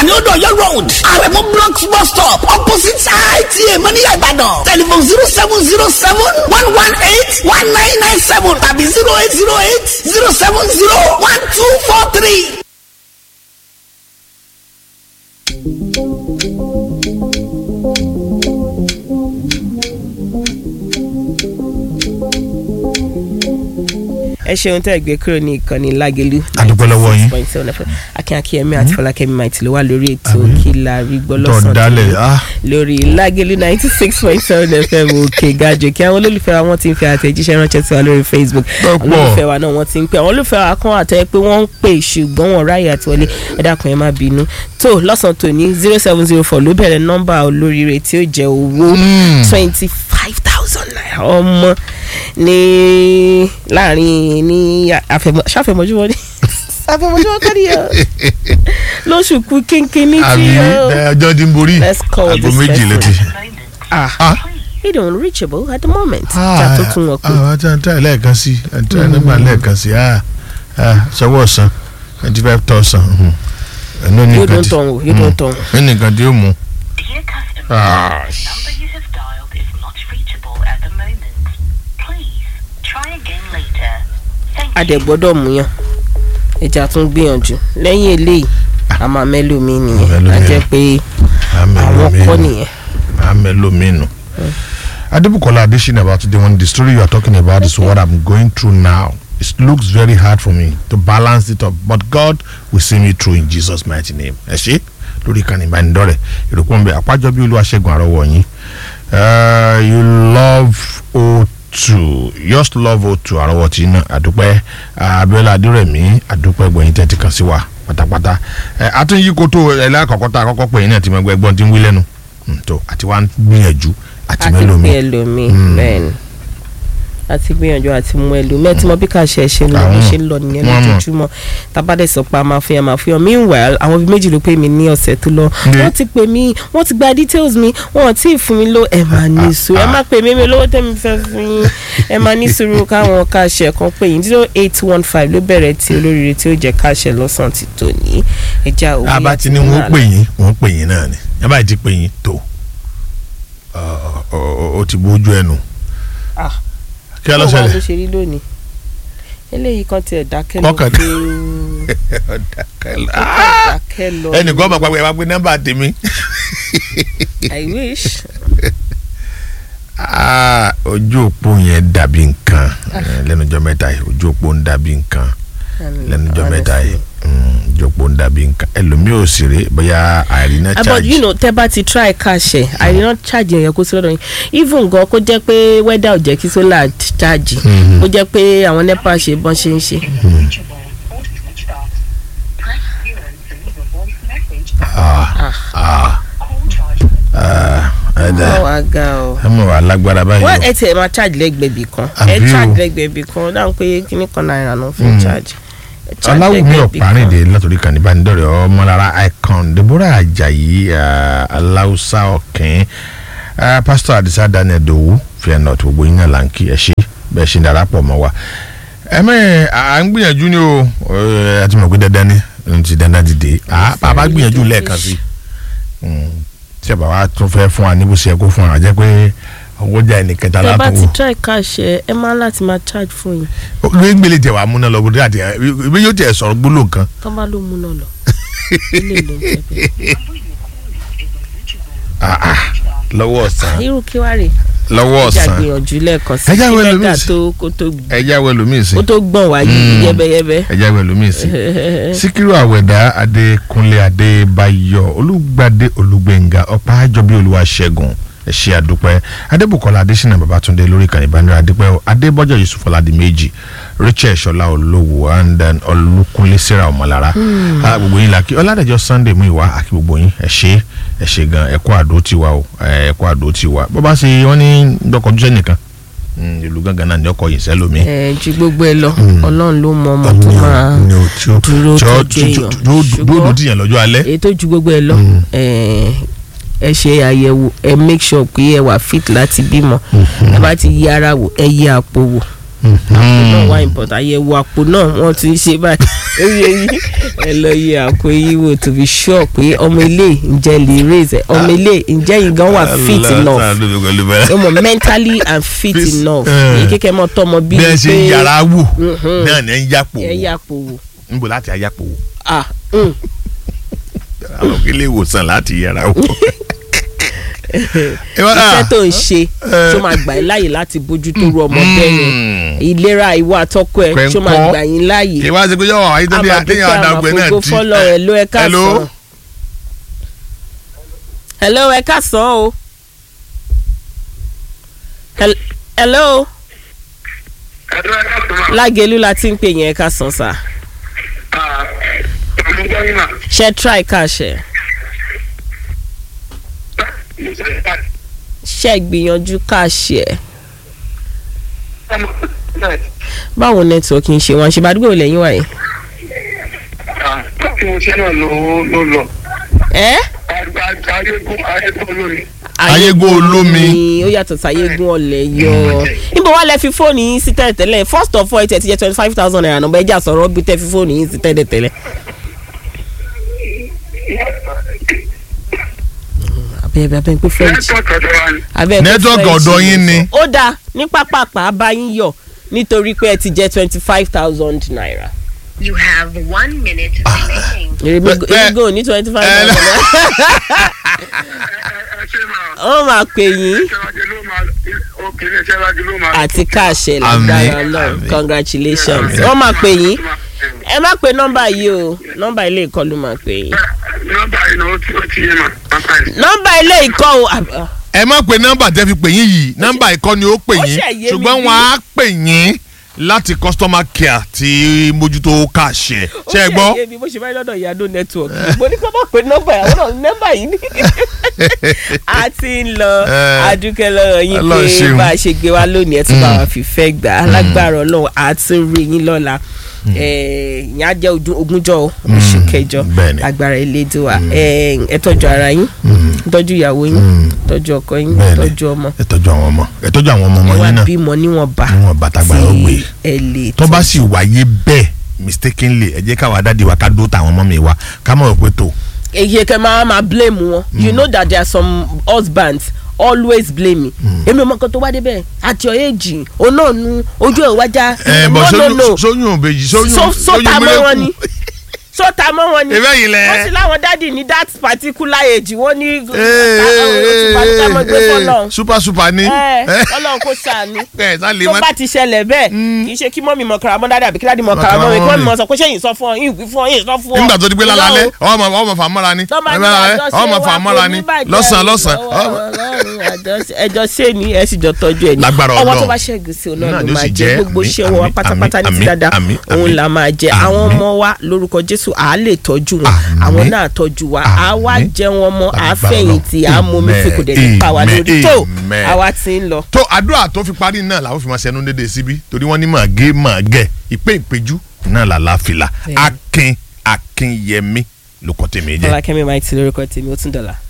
ní odò ọ̀yọ́ road àrẹ̀mú blocks bus stop opposite ita mọ́níyà ìbàdàn telephone zero seven zero seven one one eight one nine nine seven tàbí zero eight zero eight zero seven zero one two four three. ẹ ṣeun tẹ́ ẹ gbé kúrò ní ìkànnì lágẹ̀lú. Adúpẹ́ lọ́wọ́ yín. akin akínyẹmí àti fọlákẹ́mi maiti ló wà lórí ètò kí la rí gbọ́ tọ̀ lọ́sàn-án dálẹ̀ ah lórí lágẹ̀lú ninety six point seven fm òkè gàjò kí àwọn olólùfẹ́ wa wọ́n ti ń fi àtẹ̀jíṣẹ́ ránṣẹ́ sí wa lórí facebook Pọ̀pọ̀. àwọn olólùfẹ́ wa náà wọ́n ti ń pè àwọn olólùfẹ́ wa kan àtẹ́ pé wọ́n ń pè ṣùgbọ́n wọn ráyè àti wọlé ẹ dákun ẹ má bínú tó lọ́sàn-án tòní zero seven zero four ló bẹ̀rẹ̀ nọ́mbà olóríire tí ó jẹ́ owó twenty five thousand naira ọmọ ní láàrin ní àfẹ̀mọ́ ṣàfẹ̀mọ́júmọ́ ní àfẹ̀mọ́júmọ́ kọ́ ni yọ lóṣù kú kínkínní tí àbí yọ. ẹ, ọjọ́ tí ń borí Let's call aago this méjì ló ti. ah Ah. it unreachable at the moment. ìjà tó tún wọ̀ pé àwọn tí wọ́n tẹ̀ lẹ́ẹ̀kan sí tí wọ́n nígbà lẹ́ẹ̀kan sí ah ah sọ́wọ́ ọ̀sán twenty five thousand ẹnu yóò nìkan dún tí tán o yóò dún tán o. ẹnu nìkan tí ó mú. Dear customer, Ah, the number you have dialed is not reachable at the moment. Please try again later. Thank you. adẹ̀gbọ́dọ̀ mú yàn ìjà tún gbìyànjú lẹ́yìn eléyìí a máa mẹ́lò mi nìyẹn a mẹ́lò jẹ́ mi. pé àmẹ́lò àwọn mi kọ́ nù nìyẹn. àmẹ́lò mi nù. Adebukola Adesina about today when the story you are talking about is what I'm going through now. It looks very hard for me to balance it up but God will see me through in Jesus mighty name. Ẹ ṣe lórí ìkànnì ìbánidọ́rẹ̀ ìròpọ̀ ń bẹ àpájọ bí olúwaṣẹ́gun àrọ́wọ́ yín. Uh, you love O2 just love O2 àrọ́wọ́ tí náà àdúpẹ́ Abiola Adérẹ̀mí àdúpẹ́ gbẹ̀yìn tẹ́tí kan sí wa pátápátá. Ẹ àtúnyí kótó ẹlẹ́àkọ́kọ́ tá a kọ́kọ́ pè yín náà tí mo gbẹ́ gbọ́n tí ń wí lẹ́nu. Hmm, tó àti wá ń gbìyànjú àti àti mélòó mi. pé ẹlòmíì bẹ́ẹ̀ ni àti gbìyànjú àti mú ẹlòmíì ẹ ti mọ bí ká ṣe ṣe ń lọ bó Àwọn ṣe ń lọ nìyẹn wọ́n mọ̀. lójoojúmọ́ tábàdẹ̀ sọ pé a máa fi hàn máa fi hàn meanwhile àwọn bíi méjì ló pè mí ní ọ̀sẹ̀ tó lọ Ní- wọ́n ti pè mí wọ́n ti gba details mi wọ́n ò tí ì fún mi ló ẹ máa ní sùúrù ẹ má pè mí mi lówó tẹ́mi fẹ́ fún yín ẹ máa ní sùúrù káwọn káṣẹ kan pè yín zero eight one five ló bẹ̀rẹ̀ tí olóríire tí ó jẹ́ káṣẹ lọ́sàn ti tò ní ẹja òwe abá ti ní wọn pè yín wọn pè yín náà ni ẹ bá ti pè yín tó ọ, ọ, ọ, ó ti bójú ẹnu Ah. kí ẹ lọ ló ṣẹlẹ̀ ṣe rí lónìí eléyìí kan tiẹ̀ dákẹ́ lọ Kọ́kàn- pé dákẹ́ lọ ẹnìkan máa pàpẹ ẹ máa pe nọ́mbà tèmi i wish Ah, ojú òpó yẹn dàbí nǹkan eh, lẹ́nujọ́ mẹ́ta yìí ojú òpó ń dàbí nǹkan lẹ́nujọ́ mẹ́ta yìí mm, ojú òpó ń dàbí nǹkan ẹlòmíì ò sì rè bóyá àìrínà but charge you know tẹ́ bá ti try cash ẹ̀ i did not charge yẹn kó sí lọ́dọ̀ yín even gan kó jẹ́ pé weather ò jẹ́ kí solar charge kó jẹ́ pé àwọn nepa ṣe bọ́n ṣe ń ṣe Reachable or switched off. Press zero to leave a voice message. ah ah Call charge. ah ẹ dẹ ọ̀ àga o. ẹ mọ̀ wá lágbára báyìí wọ́n o. ẹ tiẹ̀ máa charge lẹ́gbẹ̀ẹ́ bì kan ẹ Àbí o. charge lẹ́gbẹ̀ẹ́ bì kan dáhùn pé kíní kan náírà náà fi ń charge. Ẹ charge aláwùmí lẹ́gbẹ̀ẹ́ bì kan. ọ̀párìndé látòrí kan ìbánidọ́rẹ̀ ọmọlára icon deborah ajayi ah, aláùsá ọ̀kìn ah, pastor adisa daniel dowu fianot gbogbo yín náà là ń kí ẹ ṣe bẹ́ẹ̀ ṣe ń darapọ̀ mọ́ wa ẹ̀mẹ́ à ń gbìyànjú ni o ẹ ti mọ̀ pé dandan ni n ti dandan ti dé Ah, bàbá gbìyànjú lẹ́ẹ̀kan sí Mm, tí a bá wa tún fẹ́ fún wa níbo ṣe kó fún wa jẹ́ pé owó jà ẹnì kẹta tẹ́ bá látọ̀ ti wò try cash ẹ ẹ máa láti máa charge fún yín gbẹ́ngbẹ́lẹ̀ tẹ̀ wá múná lọ bó dé àti ibi yóò tẹ̀ sọ̀rọ̀ gbólóhùn kan tó bá ló mú náà lọ ilé ló ń tẹ́ bẹ́ẹ̀. Ah, ah, lọ́wọ́ ọ̀sán irú kí wàá rè lọ́wọ́ ìjà ọ̀sán gbìyànjú lẹ́ẹ̀kan sí Ẹ já kí wẹ́lú mẹ́gà mi sí. tó kó tó ẹja wẹ lómi sí kó tó gbọ̀n wá yí yẹ́bẹ́yẹ́bẹ́. ẹja wẹ lómi sí síkírù àwẹ̀dá adékúnlé adébáyọ̀ olùgbàdé olùgbẹ̀ngà ọ̀pá àjọbí olúwaṣẹ́gun ẹ̀ṣẹ́ àdúpẹ́ adébùkọ́lá adésínà babatunde lórí ìkànnì ìbánirà adúpẹ́ adébọ́jà yusuf ọ̀làdìmẹ́jì richard ṣọlá olówó and then olùkúnlé sarah ọmọlára Ah, gbogbo yín làkì ọ̀làdẹ̀jọ́ sunday mú ìwà àkí gbogbo yín ẹ̀ṣẹ́ ẹ̀ṣẹ́ gan ẹ̀kọ́ àdó tiwa o ẹ̀kọ́ àdó tiwa bó bá ṣe wọ́n ní dọ́kọ̀jú sẹ́nìkan Mm, ìlú gángan náà ní ọkọ̀ yìí sẹ́lómi ẹ ju gbogbo ẹ lọ ọlọ́run ló mọ ọmọ tó máa ní o tí o dúró tí o tọ́jú tí o èèyàn. dúró dúró tìyàn lọ́jọ́ alẹ́. èyí tó ju gbogbo ẹ lọ ẹ ẹ ṣe àyẹ̀wò ẹ make sure pé ẹ wà fit láti bímọ ẹ bá ti yí ara wò ẹ yí àpò wò àpò náà wá important àyẹ̀wò àpò náà wọ́n ti ń ṣe báyìí ó yẹ yí ẹ lọ yẹ àpò yìí wò to be sure pé ọmọ ilé ǹjẹ́ lè raise ẹ̀ ọmọ ilé ǹjẹ́ yìí gan wà fit enough ọmọ mentally and fit Please, enough eh. èyí kékeré mọ́ tọmọ bíi bí ẹ ṣe ń yàrá wò Mhm. náà ni ẹ ń yàpò ẹ wò yàpò wò níbo láti ayàpò wò ah mm. àwọn ilé ìwòsàn láti yàrá wò. iṣẹ́ tó ń ṣe ṣó máa gbà yín láàyè láti bójú tó ru ọmọ bẹ́ẹ̀ yẹn ìlera ìwọ àtọkọ ẹ ṣó máa Pẹ̀ńkọ́. gbà yín láàyè kí wá sí pé yọ̀wọ̀ ayé tó ní àtẹ̀yìn àdàgbẹ́ náà àmàfógó ti. fọlọ ẹ ló ẹ ká Hello? sàn. hello ẹ ká sàn o. Hel- hello ẹ̀dọ́ ẹ̀ka tó máa. lágẹ̀lú la ti ń pè yẹn ẹ ká sàn sà ọmọ gbọ́yìn náà. ṣe try káṣẹ ṣe gbìyànjú káṣẹ báwo nẹ́tíwọ́ọ̀kì ń ṣe wọn ṣe bá dúgbò lẹ́yìn wáyé. Báwo mo ṣe náà ló ló lọ? ẹ́ Ayégún ayégún lónìí. Ayégún olómi. ó yàtọ̀ sí ayégún ọ̀lẹ̀ yọ níbo wá lẹ fi fóònù yín sí tẹ́lẹ̀ tẹ́lẹ̀ first of all ẹ tẹ̀ ti jẹ́ twenty five thousand naira nọ́mbà ẹja sọ̀rọ̀ bí tẹ́ fi fóònù yín sí tẹ́lẹ̀ tẹ́lẹ̀. abẹ́ abẹ́ abẹ́ pé french Nẹ́tíwọ̀kì ọ̀dọ̀ wa ni. abẹ́ pé Network French ọ̀dọ̀ yín ni. ó dáa ní pápápá bá yín yọ nítorí pé ẹ ti jẹ́ twenty five thousand naira. You have one minute remaining. èmi Bẹ́- bẹ́- èmi gan ní twenty five ẹ- thousand naira. Ẹ ṣe máa. wọ́n máa pè yín Ṣẹ́wájú ló máa obìnrin ṣẹ́wájú ló máa. àti káàṣẹ Àmín, lágbára náà àmín. congratulations wọ́n máa pè yín ẹ má pe nọ́mbà yìí o nọ́mbà ilé ìkọ́ ló máa pè yín Nọ́mbà yìí náà ó ti ó ti yé mà. Nọ́mbà yìí. nọ́mbà ilé ìkọ́ o àb- ẹ má pe nọ́mbà tẹ́ fi pè yín yìí nọ́mbà ìkọ́ ni ó pè Ó yín ṣe yé mi ṣùgbọ́n bí. wọ́n á pè yín láti customer care tí mójútó káàṣẹ ṣe é gbọ́. ó ṣe yé mi bó ṣe báyìí lọ́dọ̀ ìyàdó network mo ní kó má pe nọ́mbà yàwó náà nọ́mbà yìí ni a ti ń lọ Eh, adúkẹ́ lọ́rọ̀ yín Ọlọ́run pé ṣeun. bá a ṣe gbé wa lónìí ẹ̀ tún bá wa fìfẹ́ gbà alágbára ọlọ́run àti rí yín lọ́la ìyẹn á jẹ́ ojú- ogúnjọ́ oṣù kẹjọ bẹ́ẹ̀ni. agbára elédùà ẹ ẹ tọ́jú ara yín tọ́jú ìyàwó yín tọ́jú ọkọ yín Bẹ́ẹ̀ni. tọ́jú ọmọ ẹ tọ́jú àwọn ọmọ ẹ tọ́jú àwọn ọmọ ọmọ ẹ wá yín náà bímọ níwọ̀nba níwọ̀n bàtàgbà ó gbé tí ẹ lè tó bá sì wáyé bẹ́ẹ̀ mistakenly ẹ jẹ́ káwa dáàdi wa ká dó tàwọn ọmọ mi wa ká mọ̀ pé tó èyí kẹ máa máa blame wọn you know that there are some husbands always blame me èmi ò mọ nǹkan tó wá débẹ̀ at your age onáàánú ojú ẹ̀ wájà ẹ no bọ no no sóyún òbejì sóyún So- sóta mọ́ wọn ni sóta mọ́ wọn ni ebe yìí lẹ. wọ́n sì láwọn dádì ní that particular age wọ́n ní Ee, ká mọ̀ gbé fọ́lọ́ super super ni ẹ ọlọ́run kó sànú ẹ sá lè tó má bá ti ṣẹlẹ̀ bẹ́ẹ̀ kì í ṣe kí mọ́mí mọ̀ kàrà mọ́ dáadáa àbí kí dáàdì mọ̀ kàrà mọ́ mi kí mọ́mí mọ̀ sọ pé ṣé yìí sọ fún ọ yìí wí fún ọ yìí sọ fún ọ. nígbà tó di pé lálálẹ́ Ọlọ́run, ọmọ ọmọ fà mọ́ra ni tọ́ba ní lálálẹ́, àjọṣe ọmọ fà wa mọ́ra kò ni ní bàjẹ́ lọ́sàn lọ́sàn lọ́wọ́ Ọlọ́run, àjọṣe- ẹjọ́ ṣé ni ẹ sì jọ tọ́jú ẹ ní. Lágbára ọwọ́ Ọlọ́run. tó bá ṣẹ́gun sí Náà ọlọ́run ni ó máa sì jẹ jẹ́. gbogbo Àmín, iṣẹ́ wọn àmín, pátápátá ní ti àmín, dáadáa àmín, òun àmín. là máa jẹ àwọn Àmín. ọmọ wa lórúkọ Jésù à á lè tọ́jú wọn Àmín. àwọn náà tọ́jú wa à á wá Àmín. jẹ wọn mọ́ à á Lágbára fẹ̀yìntì à á mú omi Amen. fi kò dẹ̀ ní pa wa lórí Amen. tó Amen. àwa ti ń lọ. tó àdúrà tó fi parí náà làwọn fi máa ṣẹnu dédé síbí torí wọ́n ní màá gé màá gẹ̀ ìpè ìpéjú náà làlá fìlà Bẹ́ẹ̀ni. akin akinyẹmí ló kọ́ tèmi jẹ́. Fọlákẹ́mi máa ti lórúkọ tèmi ó tún dọ̀la.